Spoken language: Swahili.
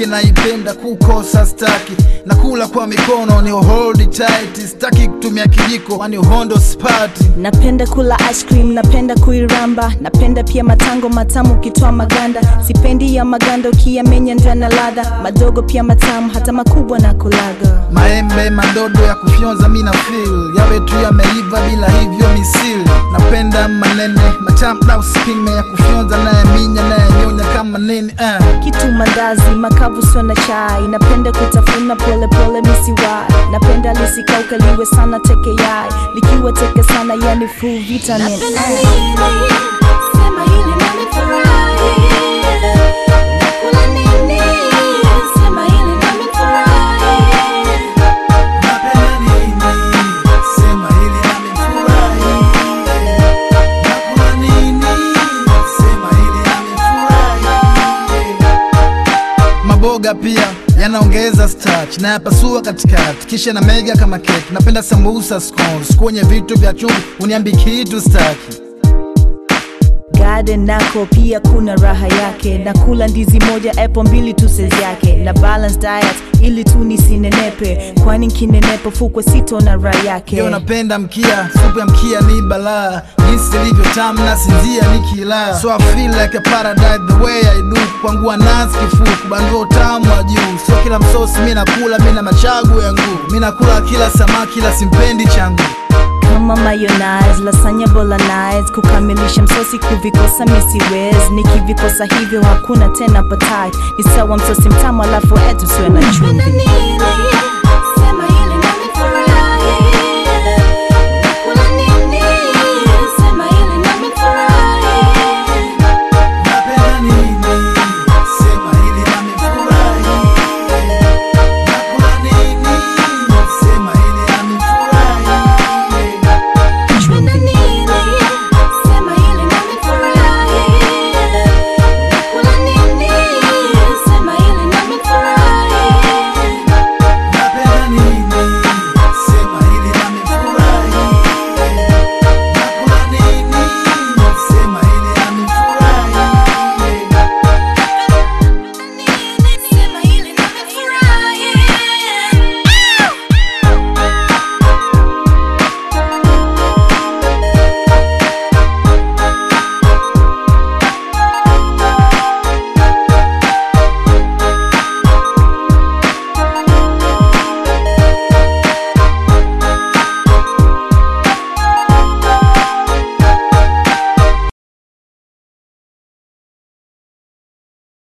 yake naipenda kukosa staki nakula kwa mikono ni hold tight staki kutumia kijiko kwani uhondo spati napenda kula ice cream napenda kuiramba napenda pia matango matamu ukitoa maganda sipendi ya maganda ukiyamenya ndana ladha madogo pia matamu hata makubwa na kulaga maembe madodo ya kufyonza mina feel yawe tu yameiva bila hivyo misili napenda manene matamu na usipime ya kufyonza naye minya naye nyonya kama nini uh. kitu mandazi makavu sio na chai napenda kutafuna polepole misiwai napenda lisikauka liwe sana teke yai likiwa teke sana yani full vitamin Napenda eh. nini? Sema hili nami furahi. Nakula nini? Sema hili nami furahi. Napenda nini? Sema hili amefurahi. Nakula nini? Sema hili amefurahi. Maboga pia yanaongeza starch na yapasua katikati kisha na mega kama keki. Napenda sambusa scones kwenye vitu vya chumvi, uniambi kitu staki. garden nako pia kuna raha yake nakula ndizi moja apple mbili tu size yake na balance diet ili tu nisinenepe kwani nkinenepa fukwe sito na raha yake Yo napenda mkia, supu ya mkia ni balaa Jinsi ilivyo tamu na sinzia nikila So I feel like a paradise the way I do Kwangu anasi kifu, kubandua utamu wa juu Sio kila msosi mi nakula, mi na machagu yangu Mi nakula kila samaki ila simpendi changu kama mayonnaise lasanya bolognese kukamilisha msosi kuvikosa misiwez nikivikosa hivyo hakuna tena patai ni sawa msosi mtamu alafu etu siwe na chumvi